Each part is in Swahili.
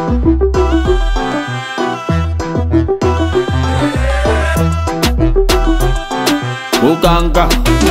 uganga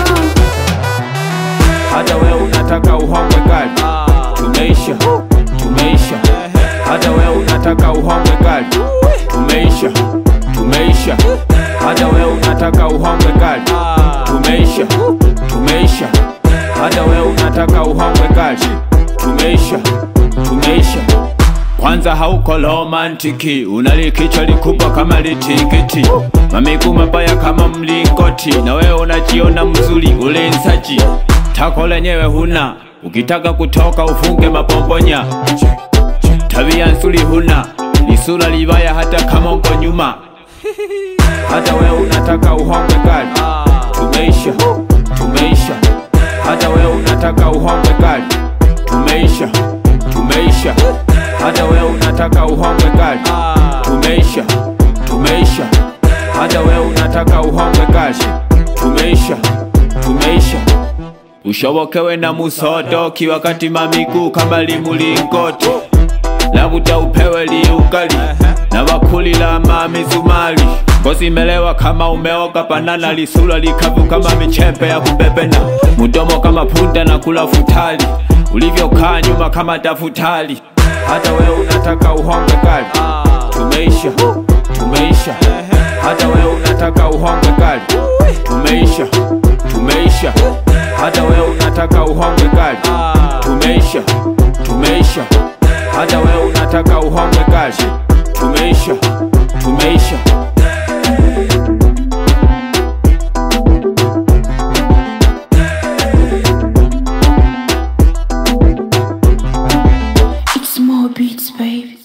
hata we unataka uhongwe gari tumeisha tumeisha hata we unataka uhongwe gari tumeisha tumeisha hata we unataka uhongwe gari tumeisha tumeisha hata we unataka uhongwe gari tumeisha tumeisha kwanza hauko romantiki, unalikichwa likubwa kama litikiti, mamiguu mabaya kama mlingoti, na wewe unajiona mzuri ulensaji, tako lenyewe huna, ukitaka kutoka ufunge mapombonya, tabia nzuri huna, lisura libaya hata kama uko nyuma, hata wewe unataka uhongwe gari, tumeisha tumeisha, hata wewe unataka uhongwe gari, tumeisha tumeisha hata wewe unataka uhongwe gari tumeisha tumeisha hata wewe unataka uhongwe gari tumeisha tumeisha ushobokewe na musodoki wakati mamiguu kama limulingoti labuda upewe liugali na bakuli la mamizumali ngozi imelewa kama umeoga banana lisura likavu kama michepe ya kubebena mudomo kama punda na kula futali ulivyokaa nyuma kama tafutali hata wewe unataka uhongwe gari tumeisha tumeisha hata wewe unataka uhongwe gari tumeisha tumeisha hata wewe unataka uhongwe gari tumeisha tumeisha hata wewe unataka uhongwe gari tumeisha tumeisha It's more beats, baby.